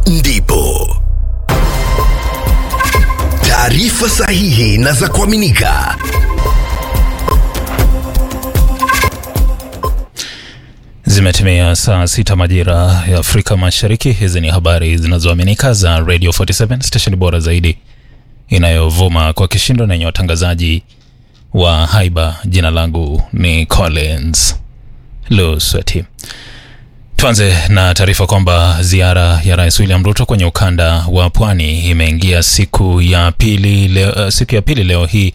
ndipo taarifa sahihi na za kuaminika. Zimetimia saa sita majira ya Afrika Mashariki. Hizi ni habari zinazoaminika za Radio 47 station bora zaidi inayovuma kwa kishindo na yenye watangazaji wa haiba. Jina langu ni Collins Lusweti. Tuanze na taarifa kwamba ziara ya Rais William Ruto kwenye ukanda wa pwani imeingia siku ya pili leo, siku ya pili leo hii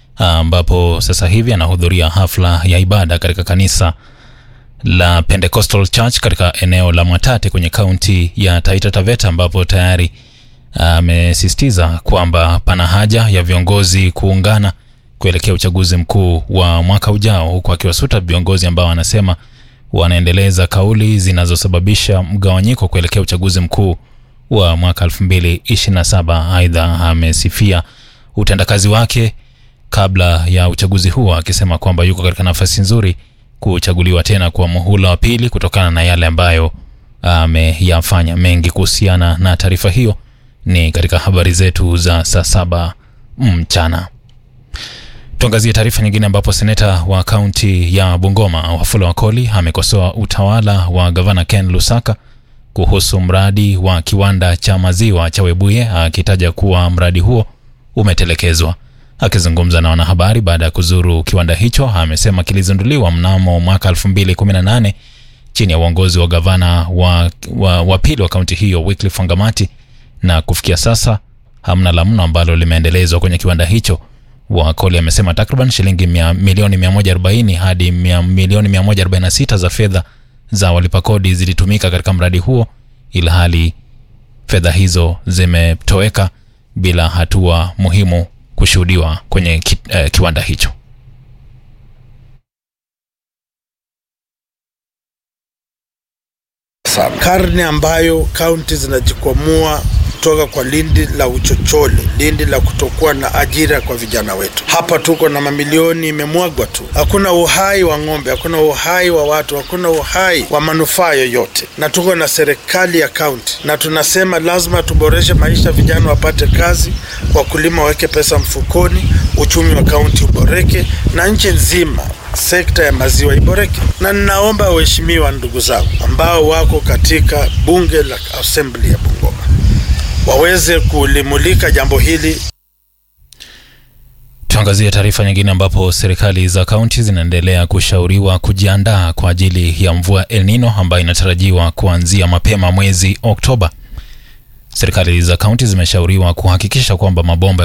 ambapo sasa hivi anahudhuria hafla ya ibada katika kanisa la Pentecostal Church katika eneo la Mwatate kwenye kaunti ya Taita Taveta ambapo tayari amesisitiza kwamba pana haja ya viongozi kuungana kuelekea uchaguzi mkuu wa mwaka ujao, huku akiwasuta viongozi ambao anasema wanaendeleza kauli zinazosababisha mgawanyiko kuelekea uchaguzi mkuu wa mwaka 2027. Aidha, amesifia utendakazi wake kabla ya uchaguzi huo akisema kwamba yuko katika nafasi nzuri kuchaguliwa tena kwa muhula wa pili kutokana na yale ambayo ameyafanya. Mengi kuhusiana na taarifa hiyo ni katika habari zetu za saa saba mchana. Tuangazie taarifa nyingine ambapo seneta wa kaunti ya Bungoma Wafula Wakoli amekosoa utawala wa gavana Ken Lusaka kuhusu mradi wa kiwanda cha maziwa cha Webuye akitaja kuwa mradi huo umetelekezwa. Akizungumza na wanahabari baada ya kuzuru kiwanda hicho, amesema kilizinduliwa mnamo mwaka 2018 chini ya uongozi wa gavana wa, wa, wa pili wa kaunti hiyo Wycliffe Wangamati, na kufikia sasa hamna la mno ambalo limeendelezwa kwenye kiwanda hicho. Wakoli amesema takriban shilingi mia, milioni 140 hadi mia, milioni 146 za fedha za walipa kodi zilitumika katika mradi huo, ilhali fedha hizo zimetoweka bila hatua muhimu kushuhudiwa kwenye ki, eh, kiwanda hicho. Karne ambayo kaunti zinajikwamua kutoka kwa lindi la uchochole, lindi la kutokuwa na ajira kwa vijana wetu. Hapa tuko na mamilioni imemwagwa tu, hakuna uhai wa ng'ombe, hakuna uhai wa watu, hakuna uhai wa manufaa yoyote, na tuko na serikali ya kaunti, na tunasema lazima tuboreshe maisha, vijana wapate kazi, wakulima waweke pesa mfukoni, uchumi wa kaunti uboreke, na nchi nzima sekta ya maziwa iboreke. Na ninaomba waheshimiwa, ndugu zangu ambao wako katika bunge la assembly ya Bungoma waweze kulimulika jambo hili. Tuangazie taarifa nyingine ambapo serikali za kaunti zinaendelea kushauriwa kujiandaa kwa ajili ya mvua El Nino ambayo inatarajiwa kuanzia mapema mwezi Oktoba. Serikali za kaunti zimeshauriwa kuhakikisha kwamba mabomba